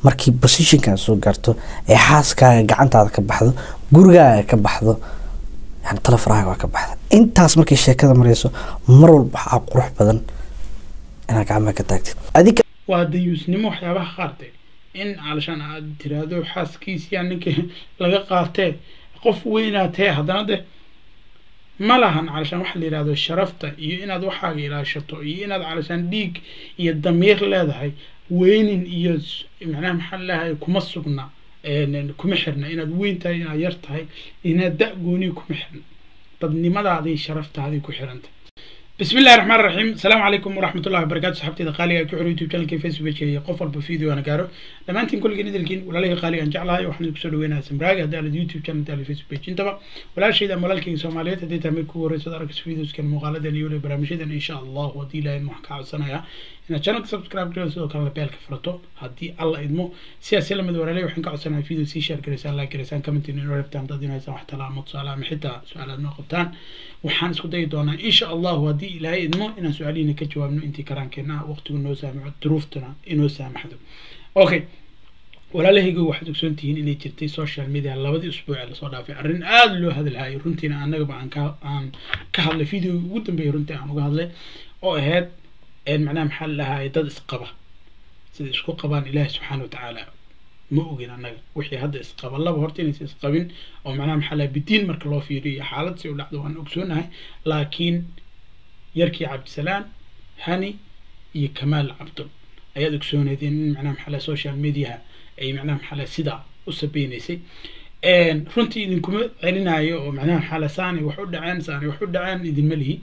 markii positionkaa soo gaarto ee xaaskaaga gacantaada ka baxdo gurigaaga ka baxdo yani tala farahaaga waa ka baxda intaas markay sheekada mareyso mar walba waxaa qurux badan inaad gacmaha ka taagtid adiga waa dayuusnimo waxyaabaha qaarte in calashaan aad tiraahdo xaaskiisiyaa ninka laga qaatee qof weynaatee haddana de ma lahan calashaan waxa la yidhahdo sharafta iyo inaad waxaaga ilaashato iyo inaad calashaan dhiig iyo damiir leedahay weynin iyo macnaha maxaa leedahay kuma sugna kuma xirna inaad weyn tahay inaad yar tahay inaad da gooniya kuma xirna dadnimadaadii sharaftaadii ku xiranta بسم الله الرحمن الرحيم السلام عليكم ورحمة الله وبركاته صحبتي قالي أكو حرية يوتيوب channel فيسبوك جي قفل بفيديو أنا قارو لما أنتم كل جديد الكين ولا لي قالي أن جعلها وحنا نكسر وين سمراج هذا على اليوتيوب channel تالي فيسبوك جي انتبه ولا شيء ده ملال كين سوماليات هدي تعمل كو رئيس دارك فيديوز كان مغالدة اليوم برامج إن شاء الله ودي لا محكى سنة يا إن channel سبسكرايب كده سو كان لبيل كفرتو هدي الله إدمو سياسي لما دور عليه وحنا قاعد سنة فيديو سي شير كريسان لايك كريسان كومنت إنه ربطان تدينا يسمح تلا متصالة محتى سؤالات نقطان waxaan isku dayi doonaa insha allahu haddii ilaahay idmo inaan su-aalihiina ka jawaabno intii karaankeena ah waqtigu noo saamaxo duruuftuna inoo saamaxdo okay walaalahayga waxaad ogsoon tihiin inay jirtay social media labadii usbuuc ee lasoo dhaafay arrin aada loo hadalhayo runtiina annagaba aan ka aan ka hadlay video ugu dambeeyay runtii aan uga hadlay oo ahayd macnaha maxaa la dhahaye dad isqaba sida isku qabaan ilaahi subxaana watacaala ma ogin annaga wixii hadda isqaba laba horta inaysa isqabin oo macnaha maxaa laha bidiin marka loo fiiriyo xaalad si u dhacdo waan ogsoonahay laakiin yarkii cabdisalaan hani iyo kamaal cabdul ayaad ogsooneedeen in macnaha maxaa laha social mediaha ay macnaha maxaa laha sidaa u sabeynaysay runtii idinkuma celinayo oo macnaha maxaa laha saanay wax u dhaceen saanay wax u dhaceen idinma lihi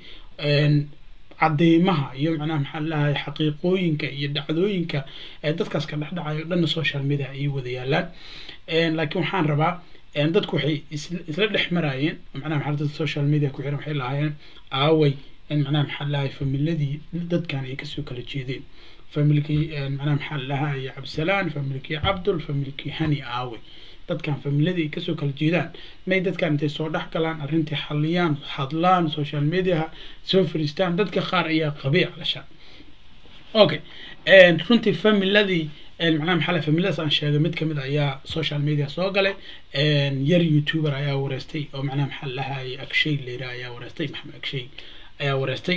cadeymaha iyo macnaha maxaa lahay xaqiiqooyinka iyo dhacdooyinka ee dadkaas ka dhexdhacayo dhanna social media ayay wada yaalaan laakiin waxaan rabaa dadku waxay isla dhex maraayeen macnaha maxaa dadka social media ku xiran waxay lahaayeen aaway macnaha maxaa lahay familadii dadkan ay kasoo kala jeedeen familkii macnaha maxaa lahay cabdisalaan familkii cabdul familkii hani aaway dadkan familadii ay kasoo kala jeedaan may dadkan intay soo dhex galaan arrintii xaliyaan hadlaan social mediaha soo fariistaan dadka qaar ayaa qabay calashaan okay runtii familadii macnaha maxaa lahay familadaas aan sheegay mid kamid ayaa social media soo galay yar youtuber ayaa wareystay oo macnaha maxaa lahay agshay leyra ayaa wareystay maxamed agshay ayaa wareystay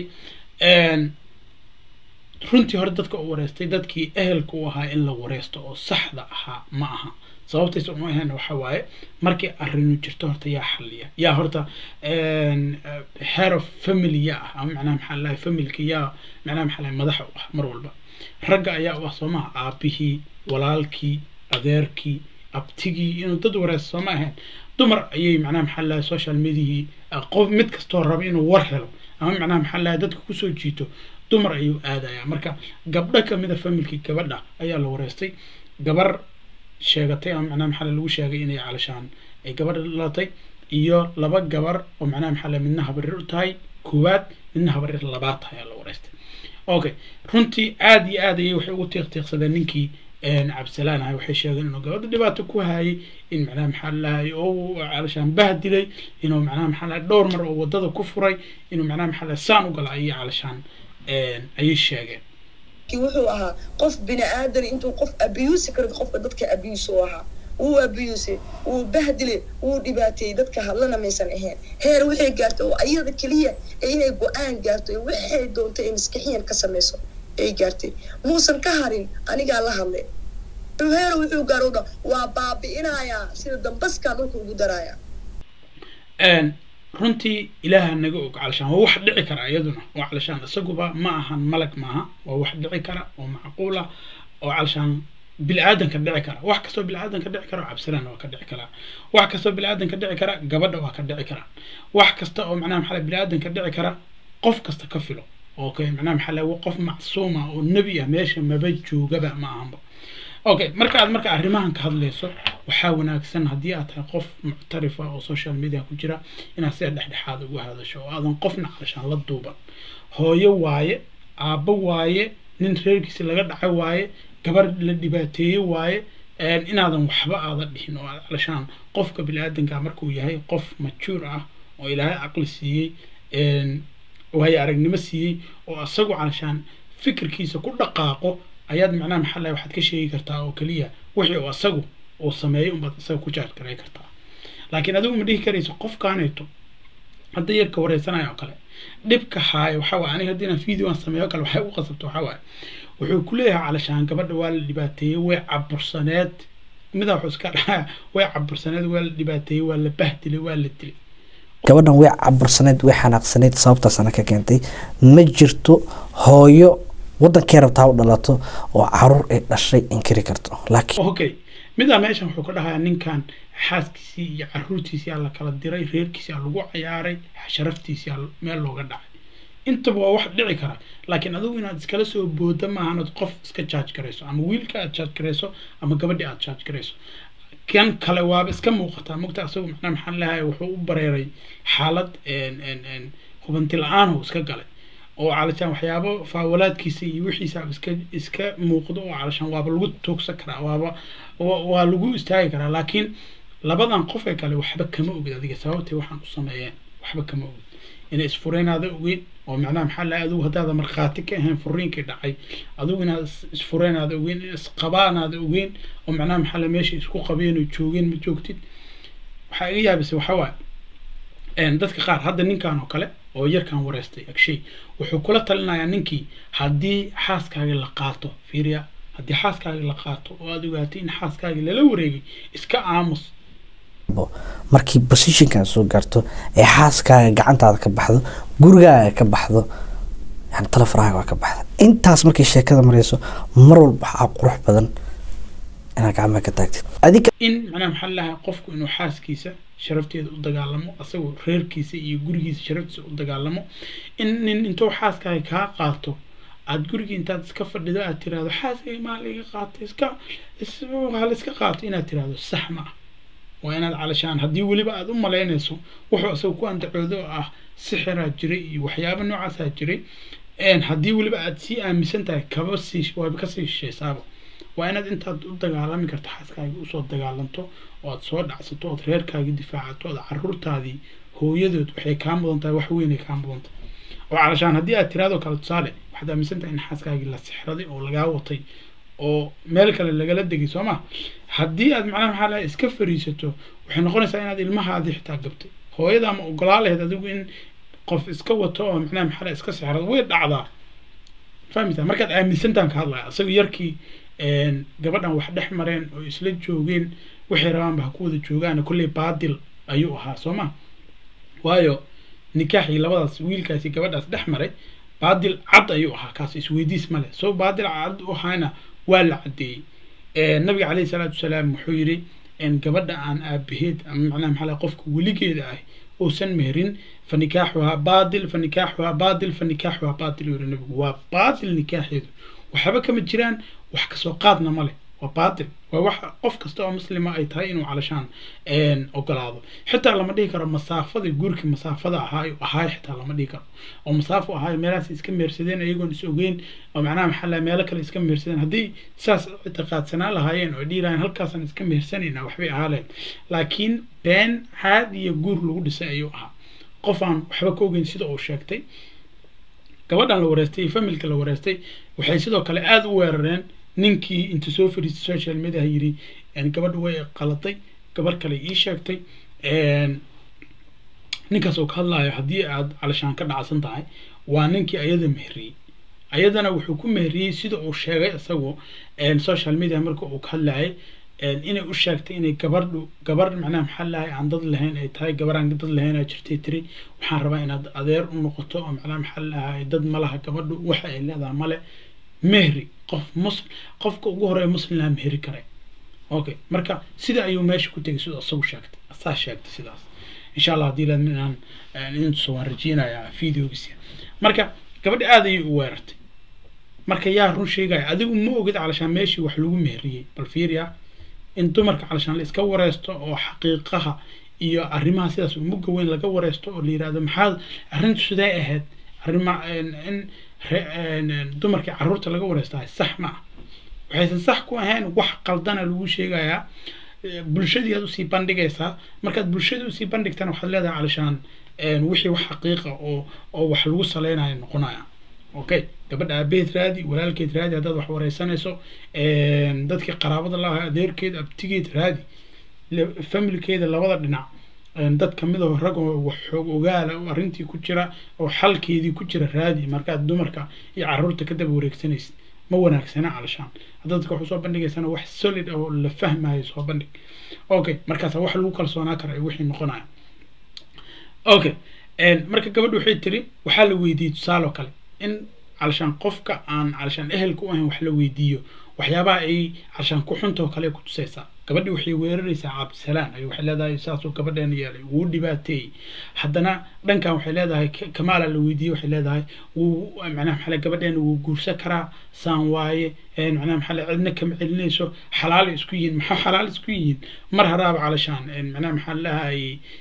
runtii hore dadka u wareystay dadkii ehelka u ahaa in la wareysto oo saxda ahaa ma aha sababtaysa uma ahayn waxa waaye markii arrinu jirto horta yaa xaliya yaa horta head of family yaa ah ama macnaha maxaa lahay familka yaa macnaha maxaa lahay madaxa u ah mar walba ragga ayaa u ah soo maha aabihii walaalkii adeerkii abtigii inuu dad wareysto sooma ahayn dumar ayay macnaha maxaa lahay social mediahii qof mid kastoo raba inuu war helo ama macnaha maxaa lahay dadka kusoo jiito dumar ayuu aadaya marka gabdho kamida familkii gabadha ayaa la wareystay gabar sheegatay ama macnaha maxaa lagu sheegay inay calashaan ay gabadha dhalatay iyo laba gabar oo macnaha maxaa la midna habarir u tahay koowaad midna habarir labaad tahay ayaa la wareystay okay runtii aada iyo aad ayay waxay ugu tiiq tiiqsadeen ninkii cabdisalaan ahay waxay sheegeen inuu gabadha dhibaato ku hayay in macnaha maxaa lahay oo calashaan bahdilay inuu macnaha maxaa lahay dhowr mar oo wadada ku furay inuu macnaha maxaa lahay saan u gala ayay calashaan ayay sheegeen wuxuu ahaa qof bini aadan intuu qof abiyuusi karo qofka dadka abiyuus u ahaa wuu abiyuusay wuu bahdilay wuu dhibaateeyey dadka hadlana maysan ahayn heer waxay gaartay oo ayada keliya ee inay go-aan gaarto ee waxay doonto ee maskixiyan ka samayso ay gaartay muusan ka harin anigaa la hadlay heer wuxuu gaaro dha waa baabi'inayaa sida dambaskaa dhulka ugu daraaya runtii ilaaha naga og calashaan waa wax dhici kara iyaduna oo calashaan isaguba ma ahan malag maaha waa wax dhici kara oo macquul ah oo calashaan bili-aadanka dhici kara wax kastoo bili-aadanka dhici kara cabsilaan waa ka dhici karaa wax kastoo bili-aadanka dhici kara gabadha waa ka dhici karaa wax kasta oo macnaha maxaa bili-aadanka dhici kara qof kasta ka filo okay macnaha maxaa laha qof macsuuma oo nebi ah meesha maba joogaba ma ahanba okay marka aad marka arrimahan ka hadlayso waxaa wanaagsan haddii aad tahay qof muctarifa oo social media ku jira inaad sida dhexdhexaad uga hadasho oo aadan qofna calashaan la duuban hooyo waaye aabbo waaye nin reerkiisi laga dhacay waaye gabar la dhibaateeye waaye inaadan waxba aadan dhihin oo aad calashaan qofka bini-aadanka markuu yahay qof majuur ah oo ilaahay caqli siiyey waayo aragnimo siiyey oo isagu calashaan fikirkiisa ku dhaqaaqo ayaad macnaha maxaa lahay waxaad ka sheegi kartaa oo keliya wixii uu asagu uu sameeyo unbaad isaga ku jaaj garay kartaa laakiin adigu ma dhihi karayso qofkaaneeto hadda yarka wareysanayo oo kale dhibka haayo waxaa waay aniga haddii inaan video aan sameeyo kale waxay u qasabto waxaa waaye wuxuu ku leeyahay calashaan gabadha waa la dhibaateeyey way cabursaneed midaa wuxuu iska dhahaya way cabursaneed waa la dhibaateeyey waa la bahdilay waa la dilay gabadhan way cabursaneyd way xanaaqsaneyd sababtaasana ka keentay ma jirto hooyo wadankee rabtaa u dhalato oo caruur ay dhashay inkiri karto laakiin okay midaa meeshan wuxuu ka dhahayaa ninkan xaaskiisii iyo caruurtiisii aa la kala diray reerkiisii aa lagu cayaaray sharaftiisii aa meel looga dhacay intaba waa wax dhici kara laakiin adigu inaad iskala soo booda maahan ood qof iska jaaj garayso ama wiilka aad jaaj garayso ama gabadhi aad jaaj garayso kan kale waaba iska muuqataa mogta asagu macnaa maxaan leeyahay wuxuu u bareeray xaalad hubanti la-aan uu iska galay oo calashaan waxyaabo faawalaadkiisa iyo wixiisa iska iska muuqdo oo calashaan waaba lagu toogsan karaa waaba waa lagu istaagi karaa laakiin labadan qof ee kale waxba kama ogid adiga sababtay waxaan u sameeyeen waxba kama ogid inay isfureynaada ogeyn oo macnaha maxaa lahay adigu haddaada markhaati ka ahayn furiinkii dhacay adigu inaad isfureynaada ogeyn in isqabaanaada ogeyn oo macnaha maxaa lahay meesha isku qabeen oo joogeen ma joogtid waxaa iga yaabisay waxaa waaye dadka qaar hadda ninkan oo kale oo yarkan wareystay agshay wuxuu kula talinayaa ninkii haddii xaaskaagii la qaato fiiriya haddii xaaskaagii la qaato oo aada ogaatay in xaaskaagii lala wareegay iska aamus markii positionkan soo gaarto ee xaaskaaga gacantaada ka baxdo gurigaaga ka baxdo yani talafaraaga waa ka baxda intaas markay sheekada mareyso mar walba waxaa qurux badan inaad gacmaha ka taagtid adiga in macnaha maxaa lahaa qofku inuu xaaskiisa sharafteeda u dagaalamo asagoo reerkiisa iyo gurigiisa sharaftiisa u dagaalamo in nin intuu xaaskaaga kaa qaato aada gurigii intaad iska fadhido aad tiraahdo xaaskayga maa laiga qaato iska hala iska qaato inaad tiraahdo sax ma ah waa inaad calashaan haddii weliba aada u malaynayso wuxuu isaga ku andacoodo oo ah sixiraa jiray iyo waxyaaba noocaasaa jiray haddii weliba aada sii aaminsan tahay kaba sii waaba kasii shishaysaaba waa inaad intaad u dagaalami karto xaaskaagii usoo dagaalanto oo aad soo dhacsato ood reerkaagii difaacato ood caruurtaadii hooyadood waxay kaa mudan tahay wax weynay kaa mudan tahay oo calashaan haddii aad tiraado kale tusaale waxaad aaminsan tahay in xaaskaagii la sixraday oo lagaa watay oo meel kale lagala degay soo ma haddii aad macnaha maxaa lahay iska fariisato waxay noqonaysaa inaad ilmahaadii xitaa gabtay hooyada ama ogolaa lahayd adigu in qof iska wato oo macnaha maxaa lahay iska sixrado way dhacdaa fahmita markaad aaminsantaan ka hadlaya isaga yarkii gabadhan wax dhex mareen oo isla joogeen waxay rabaanba ha ku wada joogaan kolley baadil ayuu ahaa soo ma waayo nikaaxii labadaas wiilkaasi gabadhaas dhex maray baadil cad ayuu ahaa kaas isweydiis male soo baadil cad u ahaana waa la caddeeyey nabiga caleyhi salaatu wasalaam wuxuu yidhi gabadha aan aabaheed ama macnaha maxaa lahay qofka weligeeda ah uusan meherin fa nikaaxuhaa baadil fa nikaaxuhaa baadil fa nikaaxuhaa baadil yuu yihi nabigu waa baadil nikaaxeedu waxba kama jiraan wax kasoo qaadna ma leh waa baatil waa wax qof kasta oo muslima ay tahay inuu calashaan ogolaado xitaa lama dhihi karo masaafada guurkii masaafada ahaa ahaay xitaa lama dhihi karo oo masaafo ahaay meelahaas iska mehersadeen iyagoon is ogeyn oo macnaha maxaa laha meelo kale iska mehersadeen haddii saas ictiqaadsanaa lahaayeen oo dhihi lahayen halkaasaan iska mehersanayna waxbay ahaa lahayd laakiin been caad iyo guur lagu dhisay ayuu ahaa qof aan waxba ka ogeyn sida uu sheegtay gabadhan la wareystay familka la wareystay waxay sidoo kale aada u weerareen ninkii inta soo fariistay social mediaha yidhi gabadha way qaladay gabar kale ii sheegtay ninkaas oo ka hadlayo haddii aad calashaan ka dhacsan tahay waa ninkii ayada meheriyey ayadana wuxuu ku meheriyey sida uu sheegay isagoo social media marka uu ka hadlayay inay u sheegtay inay gabadhu gabar macnaha maxaa lahay aan dad lahayn ay tahay gabar aan dad lahayn aa jirtay tiri waxaan rabaa inaad adeer u noqoto oo macnaha maxaa lahay dad malaha gabadhu waxa ay leedahay male mehri qof muslim qofka ugu horeeya muslim laha mehri kare okay marka sida ayuu meesha ku tegay sidoo isagu sheegtay asaa sheegtay sidaas insha allah haddii laadmin inaan intusa waan rajeynayaa videogiisa marka gabadha aada ayay u weerartay marka yaa run sheegaya adigu ma ogid calashaan meeshii wax lagu meheriyey bal fiiriya in dumarka calashaan la iska wareysto oo xaqiiqaha iyo arrimaha sidaas umuga weyn laga wareysto oo la yidhahdo maxaad arrintu sidee ahayd arrima in dumarkii caruurta laga wareystahay sax ma ah waxaysan sax ku ahayn wax qaldana lagu sheegayaa bulshadii aad usii bandhigaysaa markaad bulshadii usii bandhigtana waxaad leedahay calashaan wixii wax xaqiiqa oo oo wax lagu saleynayo noqonaya okay gabadha aabaheed raadi walaalkeed raadi haddaad wax wareysanayso dadkii qaraabada la ahaa adeerkeed abtigeed raadi familkeeda labada dhinac dad kamid oo rag oo wax xoog ogaala oo arrintii ku jira oo xalkeedii ku jira raadi markaad dumarka iyo caruurta ka daba wareegsanaysid ma wanaagsana calashaan haddaad dadka wax usoo bandhigaysana wax solid oo la fahmayo soo bandhig okay markaasa wax lagu kalsoonaa kara wixii noqonaya okay marka gabadha waxay tiri waxaa la weydiiyey tusaale oo kale in calashaan qofka aan calashaan ehelka u ahayn wax la weydiiyo waxyaabaha ay calashaan ku xuntoo kale ku tusaysaa gabadhi waxay weeraraysaa cabdisalaan ay waxay leedahay saasuu gabadheena yeelay wuu dhibaateeyey haddana dhankan waxay leedahay kamaala la weydiiyey waxay leedahay wuu macnaha maxaa gabadheena wuu guursan karaa saan waaye macnaha maxaa cidna kama celinayso xalaal isku yihiin maxaa xalaal isku yihiin mar haraaba calashaan macnaha maxaa leedahay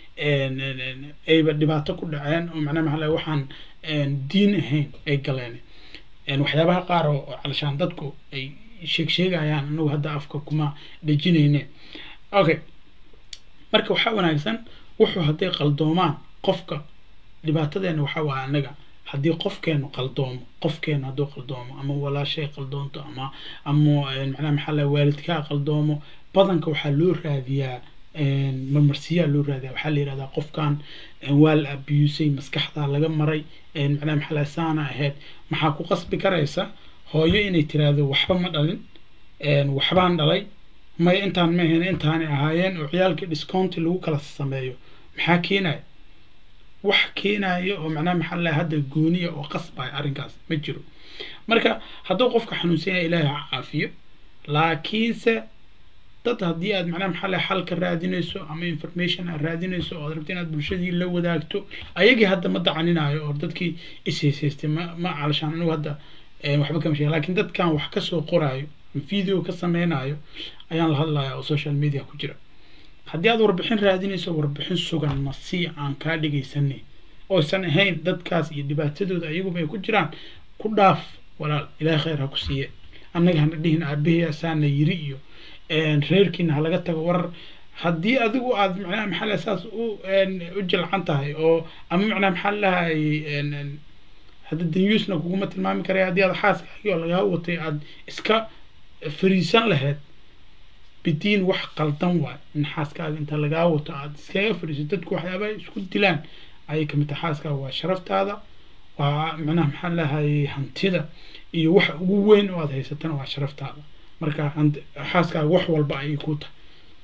ayba dhibaato ku dhaceen oo macnaha maxaa leedahay waxaan diin ahayn ay galeen waxyaabaha qaar oo calashaan dadku ay sheeg sheegayaan anagu hadda afka kuma dhejinayne okay marka waxaa wanaagsan wuxuu hadday qaldoomaan qofka dhibaatadeena waxaa waa anaga haddii qofkeenu qaldoomo qofkeenu hadduu qaldoomo ama walaashay qaldoonto ama ama macnaha maxaa la waalidkaa qaldoomo badanka waxaa loo raadiyaa marmarsiyaa loo raadiyaa waxaa la yihahdaa qofkan waa la abusay maskaxdaa laga maray macnaha maxaa la saana ahayd maxaa ku qasbi karaysa hooyo inay tiraahdo waxba ma dhalin waxbaan dhalay may intaan ma ahayn intaanay ahaayeen oo ciyaalkii discounti lagu kala sameeyo maxaa keenaya wax keenaya oo macnaha maxaa la hadda gooniya oo qasbaya arrinkaas ma jiro marka hadduu qofka xanuunsan yahay ilaahay ha caafiyo laakiinse dad haddii aad macnaha maxaa la xal ka raadinayso ama information aad raadinayso oo aad rabto inaad bulshadii la wadaagto ayagii hadda ma dacaninayo oo dadkii ishaysaystay ma ma calashaan anigu hadda waxba kama sheega lakin dadkan wax kasoo qoraayo video ka sameynayo ayaan la hadlaya oo social media ku jira haddii aad warbixin raadinayso warbixin sugan ma si aan kaa dhegaysanay ooysan ahayn dadkaas iyo dhibaatadooda ayaguba ay ku jiraan ku dhaaf walaal ilahay khayr ha ku siiye annaga hana dhihin aabahey asaana yiri iyo reerkiina halaga tago warar haddii adigu aad macnaha maxaa laha saas u u jilcan tahay oo ama macnaha maxaa lahay hadda danyuusna kuguma tilmaami karaya haddii aad xaaskaagii oo lagaa watay aad iska fariisan lahayd bidiin wax qaldan waay in xaaskaaga inta lagaa wato aad iskaga fariiso dadku waxyaaba isku dilaan ayay kamid tahay xaaskaaga waa sharaftaada waa macnaha maxaa lahay hantida iyo wax ugu weyn oo aad haysatana waa sharaftaada marka xaaskaaga wax walba ayay ku tahay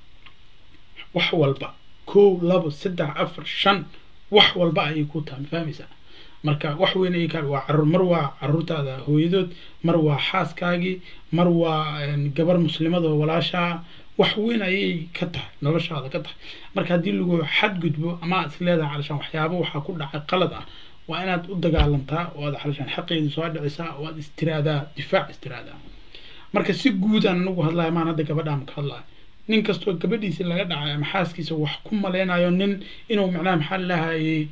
wax walba kow labo saddex afar shan wax walba ayay ku tahay ma fahmaysaa marka wax weyn ayay ka waa carruur mar waa carruurtaada hooyadood mar waa xaaskaagii mar waa gabar muslimada oo walaashaa wax weyn ayay ka tahay noloshaada ka tahay marka haddii lagu xadgudbo ama aad is leedahay calashaan waxyaaba waxaa ku dhacay qalad ah waa inaad u dagaalantaa oo aad calashaan xaqeedii soo dhicisaa oo aad istiraadaa difaac istiraadaa marka si guud aan anagu hadlaya maan hadda gabadhaan ka hadlaya nin kastoo gabadhiisi laga dhacay ama xaaskiisa wax ku maleynayo nin inuu macnaha maxaa lahayay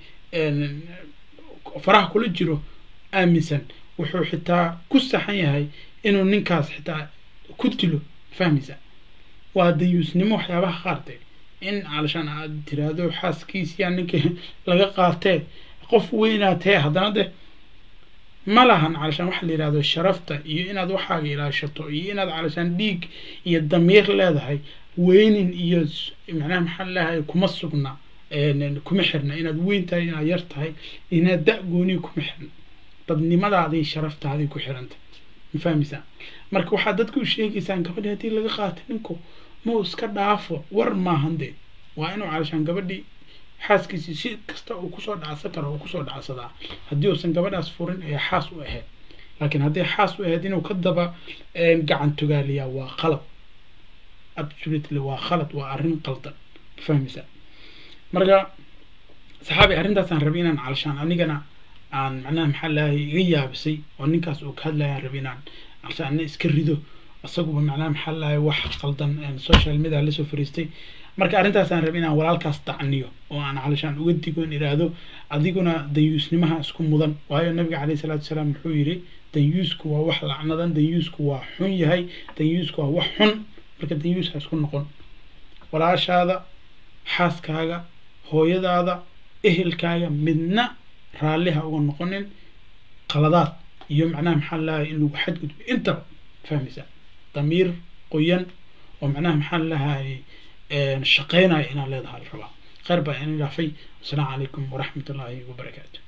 faraha kula jiro aaminsan wuxuu xitaa ku saxan yahay inuu ninkaas xitaa ku dilo fahmaysa waa dayuusnimo waxyaabaha qaarte in calashaan aad tiraahdo xaaskiisiyaa ninka laga qaatee qof weynaatee haddana de ma lahan calashaan waxa la yihahdo sharafta iyo inaad waxaaga ilaashato iyo inaad calashaan dhiig iyo damiir leedahay weynin iyo macnaha maxaa leedahay kuma sugna kuma xirna inaad weyn tahay inaad yar tahay inaad da gooniya kuma xirna dadnimadaadii sharaftaadii ku xiranta ma fahmaysaa marka waxaad dadka u sheegaysaan gabadhi haddii laga qaata ninku mau iska dhaafo war maahan dee waa inuu calashaan gabadhii xaaskiisii si kasta uu kusoo dhacsan karo uu kusoo dhacsadaa haddii uusan gabadhaas furin ee xaas u ahayd laakiin hadday xaas u ahayd inuu ka daba gacan togaaliyaa waa qalad absolutely waa khalad waa arrin qaldan ma fahmaysaa marka saxaabi arrintaasaan rabay inaan calashaan anigana aan macnaha maxaa lahay iga yaabisay oo ninkaas uu ka hadlaya aan rabay inaan calashaan ana iska rido isaguba macnaha maxaa lahay wax qaldan social media lasoo fariistay marka arrintaasaan rabay inaan walaalkaas dacniyo oo aan calashaan uga digo in idhaahdo adiguna danyuusnimaha isku mudan waayo nabiga caleyhi salaatu wasalaam wuxuu yidhi danyuusku waa wax lacnadan danyuusku waa xun yahay danyuusku waa wax xun marka danyuus ha isku noqon walaashaada xaaskaaga hooyadaada ehelkaaga midna raalli ha uga noqonin qaladaad iyo macnaha maxaa lahay in lagu xadgudbo intaba fahmaysaa damiir qoyan oo macnaha maxaa lahay shaqeynaya inaad leedahay la rabaa khayr baa ina dhaafay wasalaamu calaykum waraxmat ullaahi wabarakaatu